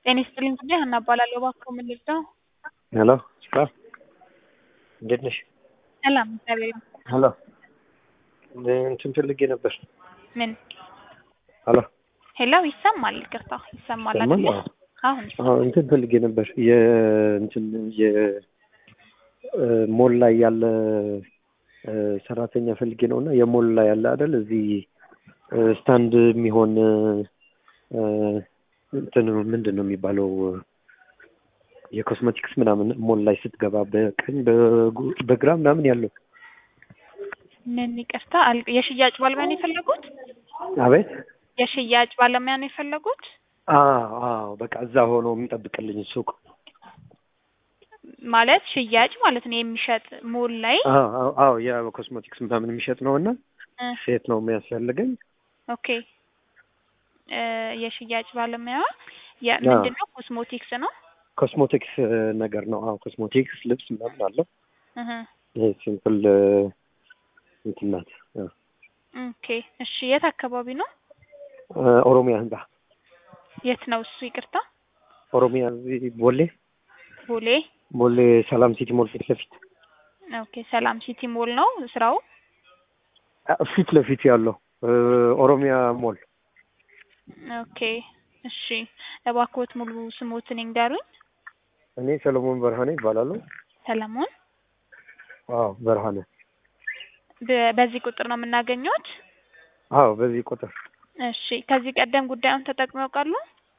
ጤና ይስጥልኝ ጉዳይ ሀና እባላለሁ። እባክዎ ምን ልርዳው? ሄሎ ስራ እንዴት ነሽ? ሰላም እግዚአብሔር ይመስገን። ሄሎ እንትን ፈልጌ ነበር። ምን? ሄሎ ሄሎ ይሰማል? ይቅርታ ይሰማል ይሰማል? አይደለ? አዎ። አሁን አዎ እንትን ፈልጌ ነበር የእንትን የሞል ላይ ያለ እ፣ ሰራተኛ ፈልጌ ነው እና የሞል ላይ ያለ አይደል እዚህ እ፣ ስታንድ የሚሆን እ፣ እንትን ምንድን ነው የሚባለው የኮስሜቲክስ ምናምን ሞል ላይ ስትገባ በቀኝ በጉ- በግራ ምናምን ያለው ምን ይቅርታ አል- የሽያጭ ባለሙያ ነው የፈለጉት? አቤት የሽያጭ ባለሙያ ነው የፈለጉት? አዎ አዎ በቃ እዛ ሆኖ የሚጠብቅልኝ ሱቅ ማለት ሽያጭ ማለት ነው የሚሸጥ ሞል ላይ አዎ አዎ አዎ የኮስሜቲክስ ምናምን የሚሸጥ ነው እና እ፣ ሴት ነው የሚያስፈልገኝ ኦኬ እ፣ የሽያጭ ባለሙያ የምንድን ነው ኮስሞቲክስ ነው? ኮስሞቲክስ ነገር ነው። አዎ ኮስሞቲክስ ልብስ ምናምን አለው። እህ ይሄ ሲምፕል እንትን ናት። አዎ። ኦኬ እሺ የት አካባቢ ነው? እ፣ ኦሮሚያ ህንጻ የት ነው እሱ? ይቅርታ ኦሮሚያ እዚህ ቦሌ ቦሌ። ቦሌ ሰላም ሲቲ ሞል ፊት ለፊት ኦኬ ሰላም ሲቲ ሞል ነው ስራው? አ፣ ፊት ለፊት ያለው እ፣ ኦሮሚያ ሞል ኦኬ እሺ እባክዎት ሙሉ ስሞትን ይንገሩኝ። እኔ ሰለሞን በርሃኔ ይባላሉ። ሰለሞን አዎ በርሃኔ። በ- በዚህ ቁጥር ነው የምናገኘዎት? አዎ በዚህ ቁጥር እሺ ከዚህ ቀደም ጉዳዩን ተጠቅመው ያውቃሉ?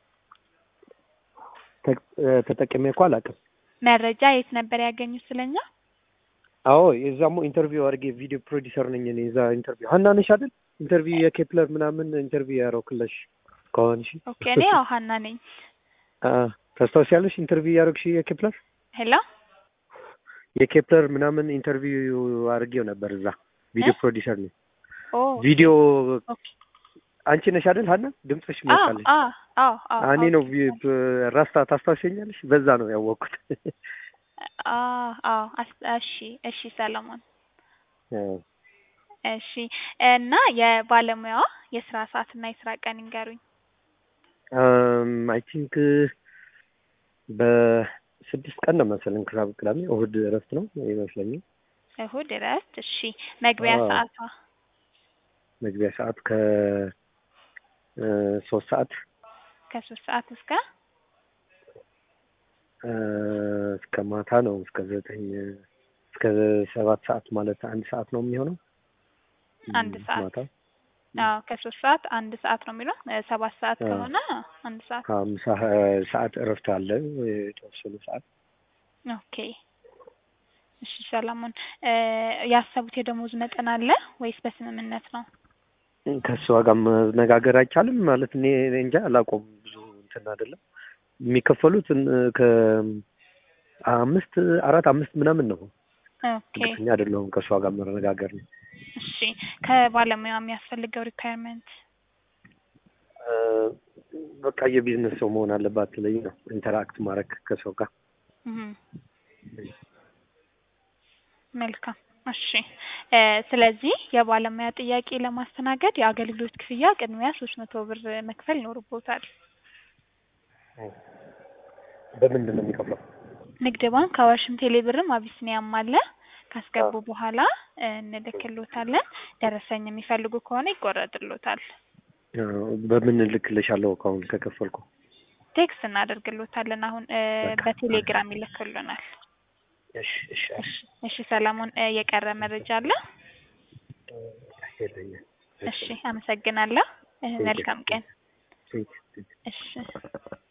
ተ- እ፣ ተጠቅሜ እኮ አላውቅም። መረጃ የት ነበር ያገኙት ስለኛ? አዎ የዛሞ ኢንተርቪው አድርጌ ቪዲዮ ፕሮዲሰር ነኝ እኔ። እዛ ኢንተርቪው ሀና ነሽ አይደል? ኢንተርቪው የኬፕለር ምናምን ኢንተርቪው ያደረኩልሽ ከሆንሽ ኦኬ እኔ ያው ሀና ነኝ። አ፣ ታስታውሻለሽ? ኢንተርቪው ያደረግሽ የኬፕለር ሄሎ የኬፕለር ምናምን ኢንተርቪው አድርጌው ነበር እዛ ቪዲዮ እ? ፕሮዲሰር ነኝ። ኦ ቪዲዮ ኦኬ አንቺ ነሽ አይደል ሀና? ድምፅሽ አዎ ሞቃለች። አዎ አዎ አዎ እኔ ነው ቪ- ብ- ራስታ ታስታውሸኛለሽ? በዛ ነው ያወቅኩት። አዎ አዎ አስ- እሺ እሺ ሰለሞን እሺ እና የባለሙያዋ የስራ ሰዓት እና የስራ ቀን ይንገሩኝ። አይ ቲንክ በስድስት ቀን ነው መሰለኝ ክሳብ ቅዳሜ፣ እሁድ እረፍት ነው ይመስለኛል። እሁድ እረፍት። እሺ መግቢያ አዎ። ሰዓቷ መግቢያ ሰዓት ከ እ፣ ሶስት ሰዓት ከሶስት ሰዓት እስከ እ፣ እስከ ማታ ነው እስከ ዘጠኝ እስከ ሰባት ሰዓት ማለት አንድ ሰዓት ነው የሚሆነው። አንድ ሰዓት ማታ አዎ ከሶስት ሰዓት አንድ ሰዓት ነው የሚለው እ፣ ሰባት ሰዓት አዎ። ከሆነ አንድ ሰዓት ከምሳ ሰዓት እረፍት አለ የተወሰኑ ሰዓት። ኦኬ እሺ ሰለሞን እ፣ ያሰቡት የደሞዝ መጠን አለ ወይስ በስምምነት ነው? ከእሷ ጋር መነጋገር አይቻልም ማለት እኔ እኔ እንጃ አላውቀውም። ብዙ እንትን አይደለም የሚከፈሉት እን- ከአምስት አራት አምስት ምናምን ነው። ኦኬ እርግጠኛ አይደለሁም። ከእሷ ጋር መነጋገር ነው። እሺ ከባለሙያው የሚያስፈልገው ሪኳየርመንት እ፣ በቃ የቢዝነስ ሰው መሆን አለባት ስለኝ ነው ኢንተራክት ማድረግ ከሰው ጋር መልካም እሺ እ፣ ስለዚህ የባለሙያ ጥያቄ ለማስተናገድ የአገልግሎት ክፍያ ቅድሚያ ሶስት መቶ ብር መክፈል ይኖርቦታል። በምንድን ነው የሚከፍለው? ንግድ ባንክ፣ አዋሽም፣ ቴሌብርም አቢሲኒያም አለ። ካስገቡ በኋላ እ፣ እንልክሎታለን። ደረሰኝ የሚፈልጉ ከሆነ ይቆረጥሎታል። እ፣ በምን እልክልሻለሁ አሁን ከከፈልኩ? ቴክስት እናደርግሎታለን። አሁን እ፣ በቃ። በቴሌግራም ይልክልናል። እሺ እሺ እሺ እሺ ሰለሞን እ፣ የቀረ መረጃ አለ? የለኝም። እሺ አመሰግናለሁ። እ፣ መልካም ቀን። ቴንክ ዩ። እሺ